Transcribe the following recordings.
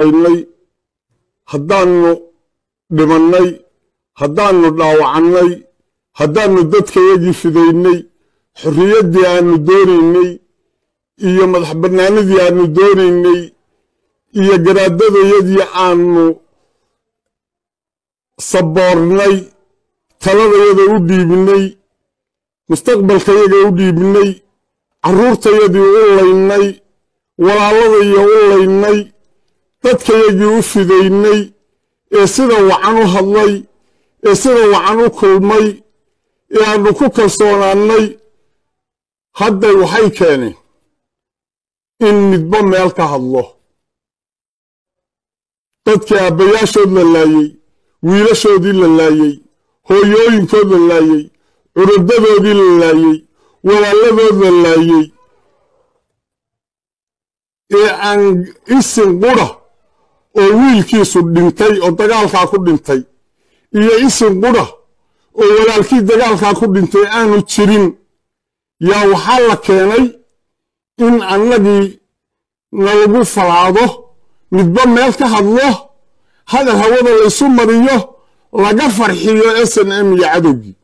shaqaynay haddaannu dhimannay haddaannu dhaawacannay haddaannu dadkayagii fidaynay xorriyaddii aannu doonaynay iyo madax bannaanidii aannu doonaynay iyo garaadadayadii aannu saboornay taladayada u dhiibinay mustaqbalkayaga u dhiibinay carruurtayadii u laynay walaaladaiyo u laynay dadkayagii u fidaynay ee sida wacan u hadlay ee sida wacan u kulmay ee aannu ku kalsoonaannay hadday waxay keeneen in midba meel ka hadlo dadkii aabbayaashood la laayey wiilashoodii la laayey hooyooyinkood la laayey curudadoodii la laayey walaaladood la laayey ee aan isin qudha oo wiilkiisu dhintay oo dagaalkaa ku dhintay iyo isin qudha oo walaalkii dagaalkaa ku dhintay aanu jirin yaa waxaa la keenay in annagii nalagu falaado midba meel ka hadlo hadal hawada laysu mariyo laga farxiyo s n m iyo cadowgii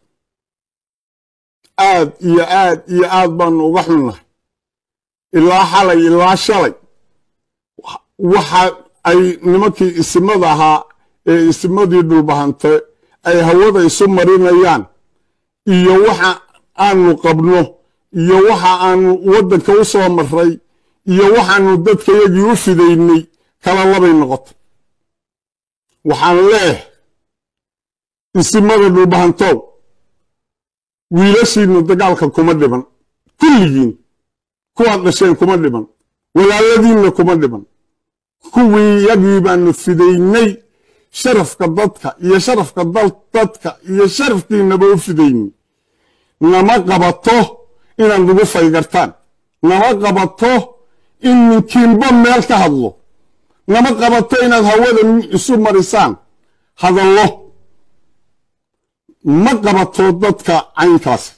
aad iyo aad iyo aad baannu uga xunnahay ilaa xalay ilaa shalay waxa ay nimankii isimada ahaa ee isimadii dhulbahante ay hawada isu marinayaan iyo waxa aanu qabno iyo waxa aanu waddanka u soo marray iyo waxaannu dadkayagii u fidaynay kala labay noqotay waxaan leeh isimada dhulbahantow wiilashiinnu dagaalka kuma dhiban kulligiin kuwaad dhasheen kuma dhiban walaaladiinna kuma dhiban kuwii yagii baanu fidaynay sharafka dadka iyo sharafka dadka iyo sharafkiinaba u fidaynay nama qabato inaad nagu faygartaan nama qabato in ninkiinba meel ka hadlo nama qabato inaad hawada isu marisaan hadallo ma qabato dadka caynkaasi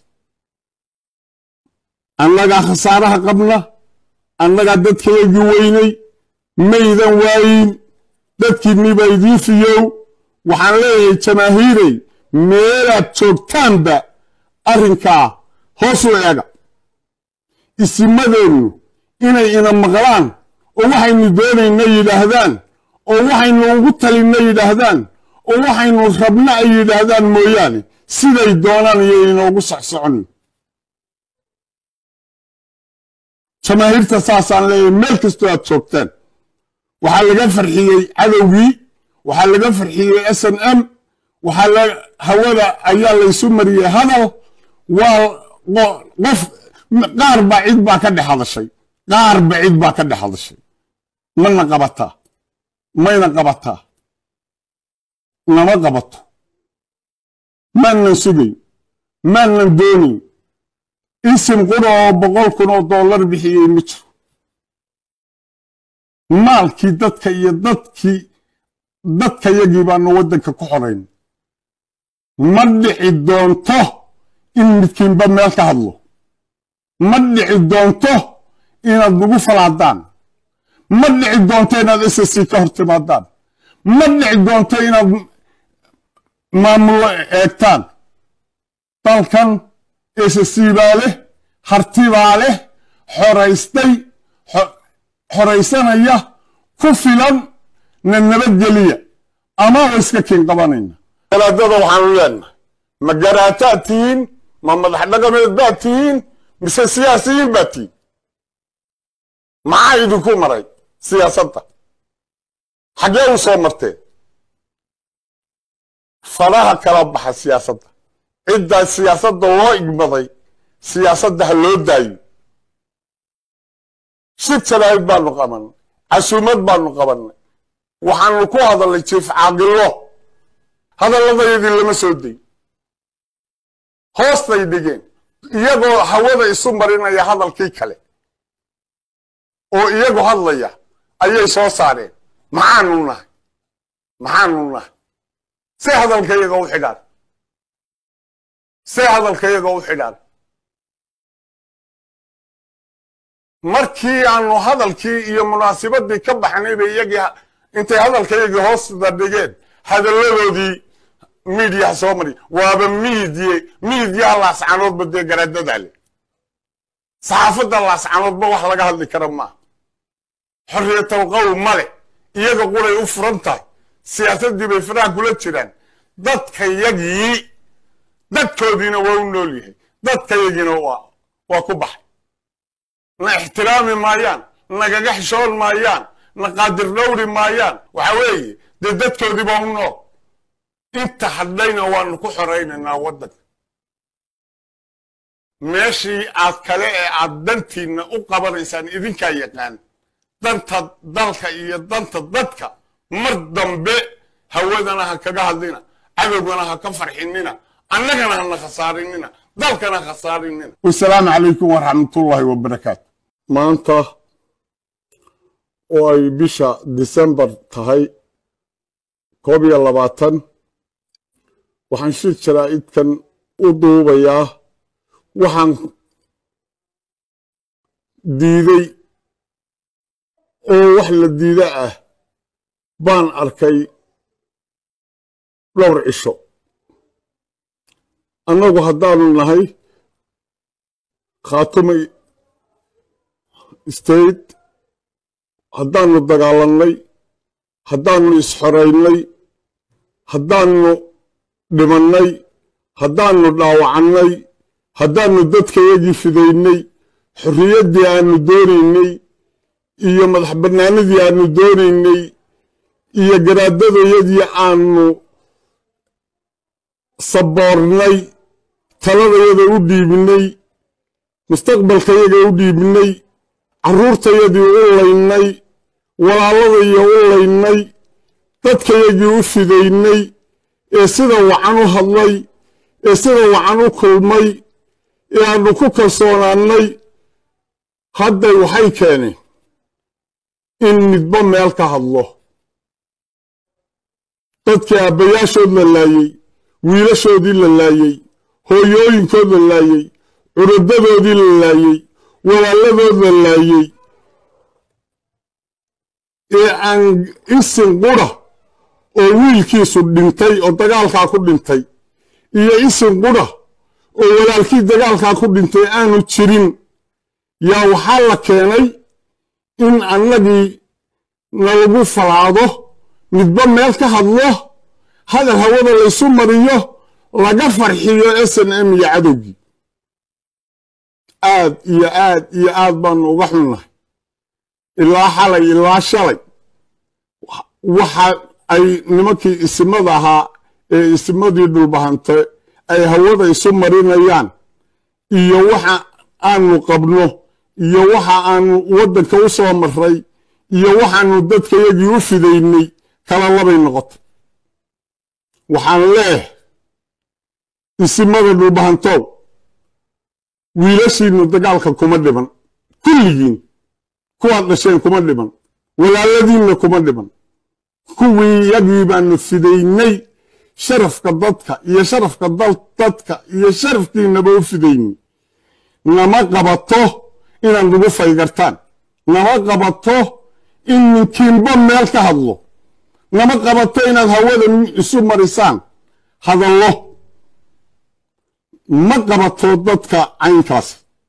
annagaa khasaaraha qabna annagaa dadkayagii weynay maydan waayin dadkiinniba idiin fiyow waxaan leeyahay jamaahiirey meelaad joogtaanba arrinkaa hoos u eega isimadeennu inay ina maqlaan oo waxaynu doonayna yidhaahdaan oo waxaynu ugu talinna yidhaahdaan oo waxaynu rabna ay yidhaahdaan mooyaane siday doonaan iyo inoogu socsocon jamaahiirta saasaan leeyahay meel kastoo aad joogtaan waxaa laga farxiyey cadowgii waxaa laga farxiyey s n m waxaa hawada ayaa laysu mariyey hadal waa qof qaar baa cid baa ka dhex hadashay qaar ba cid baa ka dhex hadashay mana qabataa mayna qabataa nama qabato maanan sugayn maanan doonayn isim qura oo boqol kun oo dollar bixiyey ma jiro maalkii dadka iyo dadkii dadkayagii baanu waddanka ku xorayn ma dhici doonto in midkiinba meel ka hadlo ma dhici doonto inaad nagu falaadaan ma dhici doonto inaad ssc ka hor timaadaan ma dhici doonto inaad maamullo eegtaan dalkan ssc baa leh harti baa leh xoraystay xoraysanaya ku filan na nabadgeliya ama wa iska kiin qabanayna garaadada waxaanu leenahay ma garaataad tihiin ma madax dhaqameed baad tihiin mise siyaasiyiin baad tihiin maxaa idinku maray siyaasadda xaggee u soo marteen falaha kala baxa siyaasadda ciddaa siyaasadda loo igmaday siyaasadda ha loo daayo shir jaraahid baanu qabannay casuumad baanu qabannay waxaanu ku hadalnay jiif caaqilo hadalladayadii lama soo day hoostay dhigeen iyagoo hawada isu marinaya hadalkii kale oo iyagu hadlaya ayay soo saareen maxaanu nahay maxaanu nahay see hadalkayaga u xidhaan see hadalkayaga u xidhaan markii aanu hadalkii iyo munaasibadii ka baxnay bay iyagii intay hadalkaygii hoosda dhigeen hadalladoodii miidiyaha soo mari waaba miidiye miidiyaha laascanoodba dee garaadadaa le saxaafadda laascanoodba wax laga hadli kara maaha xorriyatal qowl male iyaga quray u furan tahay siyaasaddii bay faraha kula jiraan dadkayagii dadkoodiina waa u nool yahay dadkayagiina waa ku baxay na ixtiraami maayaan nagaga xishoon maayaan na qaadir dhowri maayaan waxa weeye dee dadkoodii baa u nool inta hadhayna waanu ku xoraynaynaa waddanka meeshii aad kale ee aad dantiinna u qabanaysaan idinkaa yaqaan danta dalka iyo danta dadka mar dambe hawadana ha kaga hadlina cadowgana ha ka farxinina annagana hana khasaarinina dalkana khasaarinina wasalaamu calaykum waraxmatullaahi wabarakaatu maanta oo ay bisha disembar tahay koob iyo labaatan waxaan shir jaraa'idkan u duubayaa waxaan diiday oo wax la diida ah baan arkay dhowr cisho annagu haddaanu nahay khaatumay state haddaannu dagaalannay haddaannu isxoraynay haddaannu dhimannay haddaannu dhaawacannay haddaannu dadkayagii fidaynay xorriyaddii aannu doonaynay iyo madax bannaanadii aannu doonaynay iyo garaadadayadii aannu saboornay taladayada u dhiibinay mustaqbalkayaga u dhiibinay carruurtayadii u laynay walaaladaiyo u laynay dadkayagii u fidaynay ee sida wacan u hadlay ee sida wacan u kulmay ee aannu ku kalsoonaannay hadday waxay keeneen in midba meel ka hadlo dadkii aabbayaashood la laayey wiilashoodii la laayey hooyooyinkood la laayey curadadoodii la laayey walaaladood la laayey ee aan isin qura oo wiilkiisu dhintay oo dagaalkaa ku dhintay iyo isin qura oo walaalkii dagaalkaa ku dhintay aanu jirin yaa waxaa la keenay in annagii nalagu falaado midba meel ka hadlo hadal hawada laysu mariyo laga farxiyo s n m iyo cadowgii aad iyo aad iyo aad baanu uga xunnahay ilaa xalay ilaa shalay waxa ay nimankii isimada ahaa ee isimadii dhulbahante ay hawada isu marinayaan iyo waxa aanu qabno iyo waxa aanu waddanka u soo marray iyo waxaanu dadkayagii u fidaynay kala labay noqotay waxaan leeh isimada dhulbahantow wiilashiinnu dagaalka kuma dhiban kulligiin kuwaad dhasheen kuma dhiban walaaladiinna kuma dhiban kuwii yagii baanu fidaynay sharafka dadka iyo sharafka dadka iyo sharafkiinnaba u fidaynay nama qabato inaad nagu faygartaan nama qabato in ninkiinba meel ka hadlo nama qabato inaad hawada isu marisaan hadallo ma qabato dadka caynkaas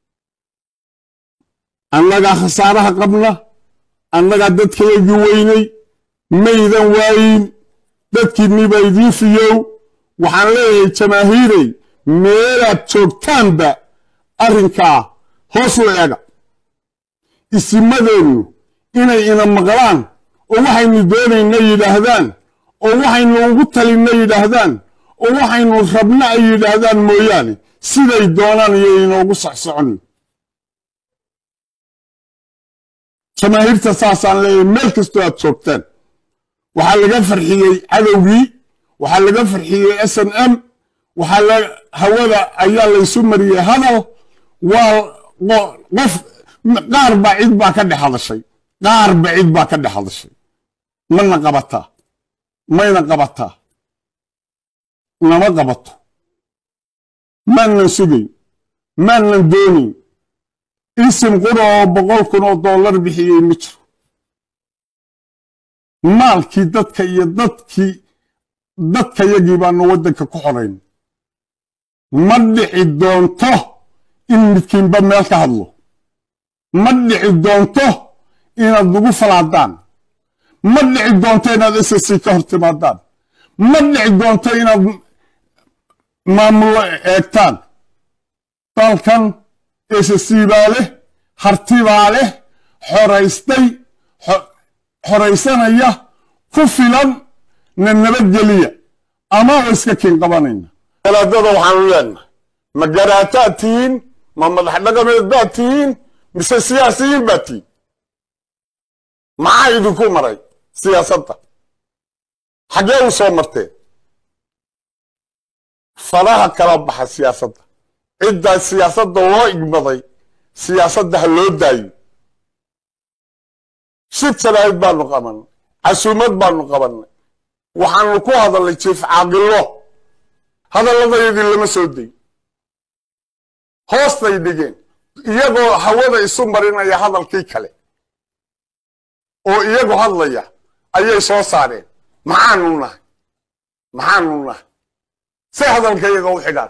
annagaa khasaaraha qabna annagaa dadkayagii weynay maydan waayin dadkiinniibaa idiin fiyow waxaan leeyahay jamaahiirey meelaad joogtaanba arrinkaa hoos u eega isimadeennu inay ina maqlaan oo waxaynu doonayna yidhaahdaan oo waxaynu ugu talinna yidhaahdaan oo waxaynu rabna ay yidhaahdaan mooyaane siday doonaan iyo inoogu socsocon jamaahiirta saasaan leeyahay meel kastoo aad joogtaan waxaa laga farxiyey cadowgii waxaa laga farxiyey s n m waxaa hawada ayaa laysu mariyey hadal waa qof qaar baa cid baa ka dhex hadashay qaar ba cid baa ka dhex hadashay mana qabataa mayna qabataa nama qabato maanan sugayn maanan doonayn isim qura oo boqol kun oo dollar bixiyey ma jiro maalkii dadka iyo dadkii dadkayagii baanu waddanka ku xorayn ma dhici doonto in midkiinba meel ka hadlo ma dhici doonto inaad nagu falaadaan ma dhici doonto inaad ssc ka hor timaadaan ma dhici doonto inaad maamullo eegtaan dalkan ssc baa leh harti baa leh xoraystay xoraysanaya ku filan na nabadgeliya ama oo iska kiin qabanayna galaadada waxaanu leenahay ma garaataad tihiin ma madax dhaqameed baad tihiin mise siyaasiyiin baad tihiin maxaa idinku maray siyaasadda xaggee u soo marteen faraha kala baxa siyaasadda ciddaa siyaasadda loo igmaday siyaasadda ha loo daayo shir jaraa'id baanu qabannay casuumad baanu qabannay waxaanu ku hadalnay jiif caaqilo hadalladayadii lama soo day hoostay dhigeen iyagoo hawada isu marinaya hadalkii kale oo iyagu hadlaya ayay soo saareen maxaanu nahay maxaanu nahay say hadalka iyaga u xidhaan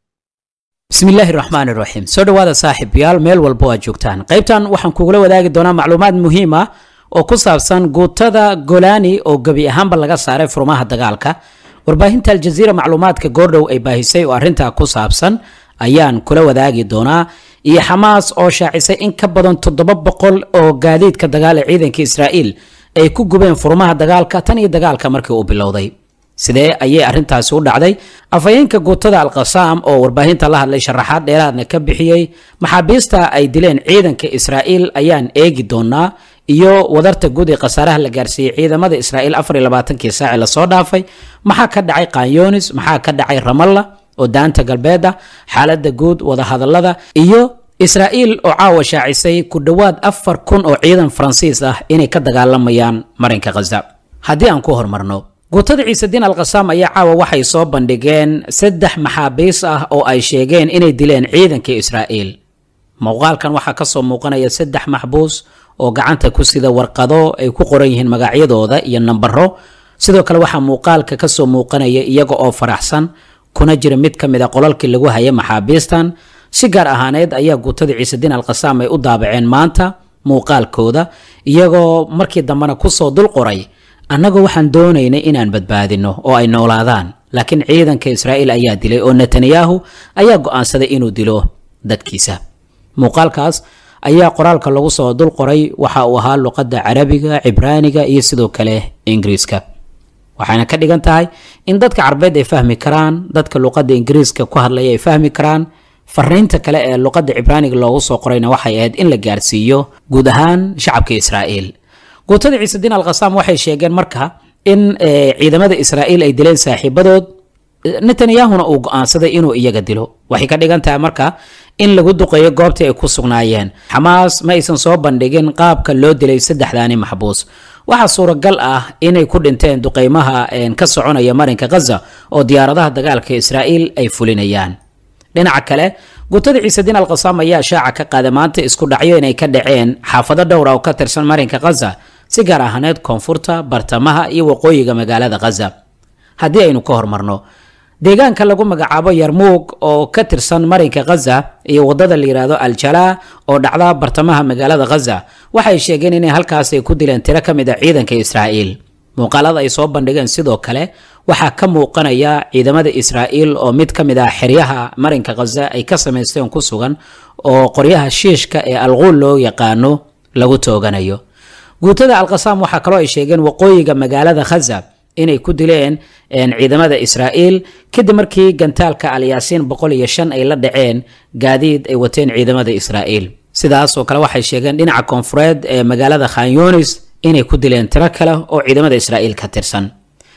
bismillaahi raxmaan iraxiim soo dhowaada saaxiibayaal meel walbo aad joogtaan qaybtan waxaan kugula wadaagi doonaa macluumaad muhiim ah oo ku saabsan guutada golani oo gebi ahaanba laga saaray furmaha dagaalka warbaahinta aljaziira macluumaadka goordhow ay baahisay oo arrintaa ku saabsan ayaan kula wadaagi doonaa iyo xamaas oo shaacisay in ka badan toddoba boqol oo gaadiidka dagaal ee ciidanka israa'iil ay ku gubeen furmaha dagaalka tan iyo dagaalka markii uu bilowday sidee ayay arrintaasi u dhacday afhayeenka guutada alqasaam oo warbaahinta la hadlay sharaxaad dheeraadna ka bixiyey maxaabiista ay dileen ciidanka israa'iil ayaan eegi doonaa iyo wadarta guud ee khasaaraha la gaarsiiyey ciidamada israa'iil afar iyo labaatankii saaci lasoo dhaafay maxaa ka dhacay kanyonis maxaa ka dhacay ramalla oo daanta galbeed ah xaaladda guud wadahadallada iyo israa'iil oo caawa shaacisay ku dhowaad afar kun oo ciidan faransiis ah inay ka dagaalamayaan marinka khaza haddii aan ku hormarno guutada ciisediin alkhasaam ayaa caawa waxay soo bandhigeen saddex maxaabiis ah oo ay sheegeen inay dileen ciidanka israa'iil muuqaalkan waxaa ka soo muuqanaya saddex maxbuus oo gacanta ku sida warqado ay ku qoran yihiin magacyadooda iyo nambaro sidoo kale waxaa muuqaalka ka soo muuqanaya iyaga oo faraxsan kuna jira mid ka mid a qolalkii lagu haya maxaabiistan si gaar ahaaneed ayaa guutada ciisediin alkhasaam ay u daabaceen maanta muuqaalkooda iyagoo markii dambena kusoo dul qoray annagoo waxaan doonaynay inaan badbaadino oo ay noolaadaan laakiin ciidanka israa'iil ayaa dilay oo netanyahu ayaa go'aansaday inuu dilo dadkiisa muuqaalkaas ayaa qoraalka lagu soo dul qoray waxa uu ahaa luqadda carabiga cibraaniga iyo sidoo kale ingiriiska waxayna ka dhigan tahay in dadka carbeed ay fahmi karaan dadka luqadda ingiriiska ku hadlaya ay fahmi karaan fariinta kale ee luqadda cibraaniga loogu soo qorayna waxay ahayd in la gaarsiiyo guud ahaan shacabka israa'iil guutada ciisediin alkhasaam waxay sheegeen marka in ciidamada israa'iil ay dileen saaxiibadood netanyahuna uu go'aansaday inuu iyaga dilo waxay ka dhigan tahay marka in lagu duqeeyo goobtii ay ku sugnaayeen xamaas ma aysan soo bandhigin qaabka loo dilay saddexdaani maxbuus waxaa suuragal ah inay ku dhinteen duqeymaha ka soconaya marinka khaza oo diyaaradaha dagaalka israa'iil ay fulinayaan dhinaca kale guutada ciisediin alkhasaam ayaa shaaca ka qaaday maanta isku dhacyo inay ka dhaceen xaafado dhowra oo ka tirsan marinka khaza si gaar ahaaneed koonfurta bartamaha iyo waqooyiga magaalada khaza haddii aynu ka hormarno deegaanka lagu magacaabo yarmuug oo ka tirsan marinka khaza iyo wadada la yidhaahdo aljalaa oo dhacda bartamaha magaalada khaza waxay sheegeen inay halkaas ay ku dileen tiro ka mid a ciidanka israa'iil muuqaalada ay soo bandhigeen sidoo kale waxaa ka muuqanaya ciidamada israa'iil oo mid ka mid ah xeryaha marinka khaza ay ka samaysteen ku sugan oo qoryaha shiishka ee alquul loo yaqaano lagu tooganayo guutada alkhasaam waxaa kaloo ay sheegeen waqooyiga magaalada khaza inay ku dileen ciidamada israa'iil kadib markii gantaalka alyaasiin boqol iyo shan ay la dhaceen gaadiid ay wateen ciidamada israa'iil sidaas oo kale waxay sheegeen dhinaca koonfureed ee magaalada khanyonis inay ku dileen tiro kale oo ciidamada israa'iil ka tirsan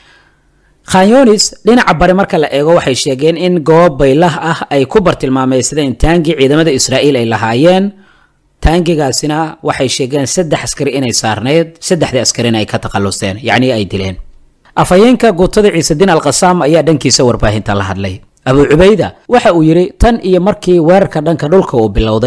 khanyonis dhinaca bari marka la eego waxay sheegeen in goob baylah ah ay ku bartilmaameysadeen taangi ciidamada israa'iil ay lahaayeen taangigaasina waxay sheegeen saddex askari inay saarneyd saddexdii askarina ay ka takhalusteen yacnii ay dileen afhayeenka guutada ciisediin alkhasaam ayaa dhankiisa warbaahinta la hadlay abuu cubayda waxa uu yidhi tan iyo markii weerarka dhanka dhulka uu bilowday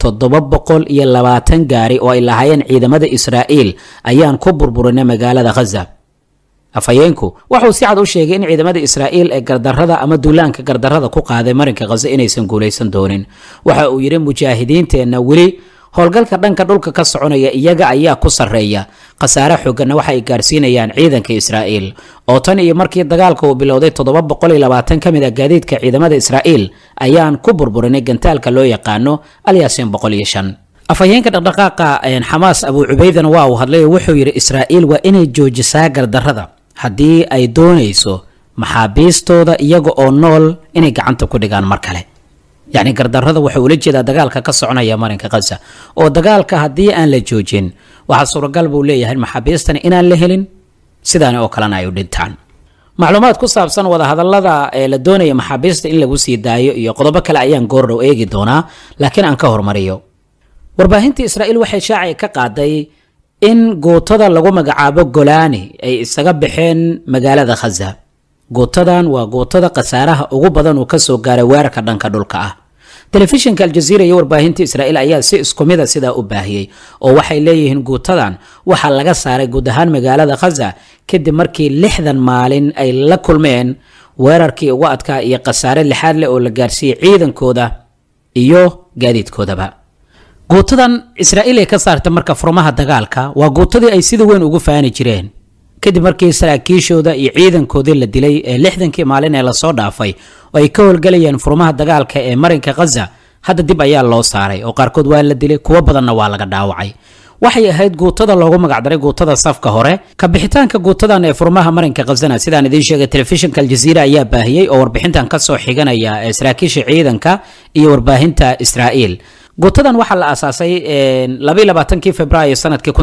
toddoba boqol iyo labaatan gaari oo ay lahaayeen ciidamada israa'iil ayaan ku burburinay magaalada khaza afhayeenku wuxuu si cad u sheegay in ciidamada israa'iil ee gardarrada ama duulaanka gardarrada ku qaaday marinka khaza inaysan guulaysan doonin waxa uu yidhi mujaahidiinteenna weli howlgalka dhanka dhulka ka soconaya iyaga ayaa ku sarreeya khasaare xooganna waxa ay gaarsiinayaan ciidanka israa'iil oo tan iyo markii dagaalka uu bilowday toddoba boqol iyo labaatan ka mid a gaadiidka ciidamada israa'iil ayaan ku burburinay gantaalka loo yaqaano alyaasin boqol iyo shan afhayeenka dhaqdhaqaaqa xamaas abuu cubaydana waa uu hadlay oo wuxuu yidhi israa'iil waa inay joojisaa gardarrada haddii ay doonayso maxaabiistooda iyaga oo nool inay gacanta ku dhigaan mar kale yacni gardarrada wuxuu ula jeedaa dagaalka ka soconaya marinka khaza oo dagaalka haddii aan la joojin waxaa suuragal buu leeyahay maxaabiistani inaan la helin sidaani oo kalena ay u dhintaan macluumaad ku saabsan wadahadallada ee la doonaya maxaabiista in lagu sii daayo iyo qodobo kale ayaan goordhow eegi doonaa laakiin aan ka hormariyo warbaahinta israa'iil waxay shaacay ka qaaday in guutada lagu magacaabo golani ay isaga baxeen magaalada khaza guutadan waa guutada khasaaraha ugu badan uu kasoo gaaray weerarka dhanka dhulka ah telefishinka aljaziira iyo warbaahinta israa'iil ayaa si isku mida sidaa u baahiyey oo waxay leeyihiin guutadan waxaa laga saaray guud ahaan magaalada khaza kadib markii lixdan maalin ay la kulmeen weerarkii ugu adkaa iyo khasaare lixaad leh oo la gaarsiiyey ciidankooda iyo gaadiidkoodaba guutadan israa'iil ay ka saarta marka furmaha dagaalka waa guutadii ay sida weyn ugu faani jireen kadib markii saraakiishooda iyo ciidankoodii la dilay ee lixdankii maalin ee lasoo dhaafay oo ay ka howlgelayeen furmaha dagaalka ee marinka khaza hadda dib ayaa loo saaray oo qaarkood waa la dilay kuwo badanna waa laga dhaawacay waxay ahayd guutada loogu magacdaray guutada safka hore ka bixitaanka guutadan ee furmaha marinka khazana sidaan idiin sheegay telefishinka aljaziira ayaa baahiyey oo warbixintan kasoo xiganaya ee saraakiisha ciidanka iyo warbaahinta israa'iil guutadan waxaa la aasaasay labaaankii februaayo sanadkii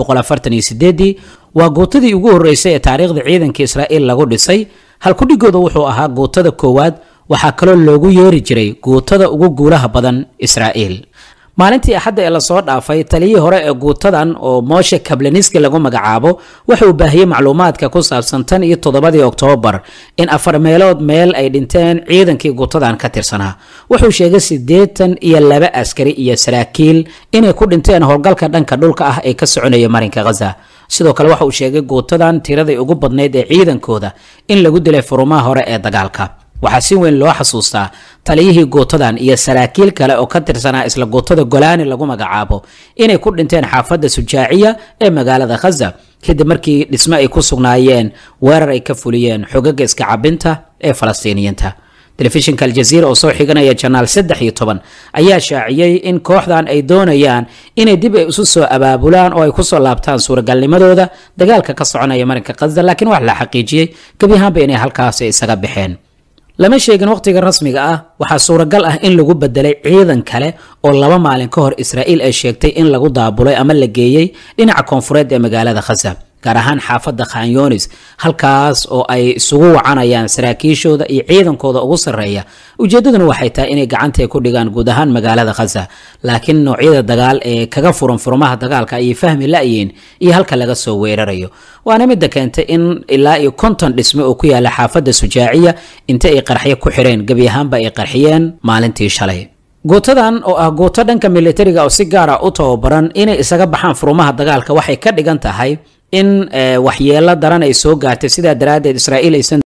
waa guutadii ugu horeysay ee taariikhda ciidanka israa'iil lagu dhisay halkudhigooda wuxuu ahaa guutada koowaad waxaa kaloo loogu yeeri jiray guutada ugu guulaha badan israa'iil maalintii axadda ee lasoo dhaafay taliyihii hore ee guutadan oo mooshe kablaniski lagu magacaabo wuxuu baahiyey macluumaadka ku saabsan tan iyo toddobadii oktoobar in afar meelood meel ay dhinteen ciidankii guutadan ka tirsanaa wuxuu sheegay siddeetan iyo laba askari iyo saraakiil inay ku dhinteen howlgalka dhanka dhulka ah ee ka soconaya marinka khaza sidoo kale waxa uu sheegay guutadan tiradii ugu badnayd ee ciidankooda in lagu dilay furumaha hore ee dagaalka waxaa si weyn loo xasuustaa taliyihii guutadan iyo saraakiil kale oo ka tirsanaa isla guutada golani lagu magacaabo inay ku dhinteen xaafadda sujaaciya ee magaalada khaza kadib markii dhismo ay ku sugnaayeen weerar ay ka fuliyeen xogaga iska cabinta ee falastiiniyiinta telefishinka aljaziira oo soo xiganaya janaal saddex iyo toban ayaa shaaciyey in kooxdan ay doonayaan inay dib ay isu soo abaabulaan oo ay kusoo laabtaan suuragalnimadooda dagaalka ka soconaya marinka khaza laakiin wax la xaqiijiyey gebi ahaanba inay halkaasi isaga baxeen lama sheegin wakhtiga rasmiga ah waxaa suuragal ah in lagu bedelay ciidan kale oo laba maalin ka hor israa'iil ay sheegtay in lagu daabulay ama la geeyey dhinaca koonfureed ee magaalada khaza gaar ahaan xaafadda khanyonis halkaas oo ay isugu wacanayaan saraakiishooda iyo ciidankooda ugu sarreeya ujeeddaduna waxay tahay inay gacanta ku dhigaan guud ahaan magaalada khaza laakiin noocyada dagaal ee kaga furan furmaha dagaalka ayay fahmi la'yiin iyo halka laga soo weerarayo waana midda keentay in ilaa iyo konton dhisme oo ku yaala xaafadda sujaaciya inta ay qarxyo ku xireen gebi ahaanba ay qarxiyeen maalintii shalay guutadan oo ah guuto dhanka militariga oo si gaara u tababaran inay isaga baxaan furumaha dagaalka waxay ka dhigan tahay in waxyeelo daran ay soo gaartay sidaa daraaddeed israa'iil aysan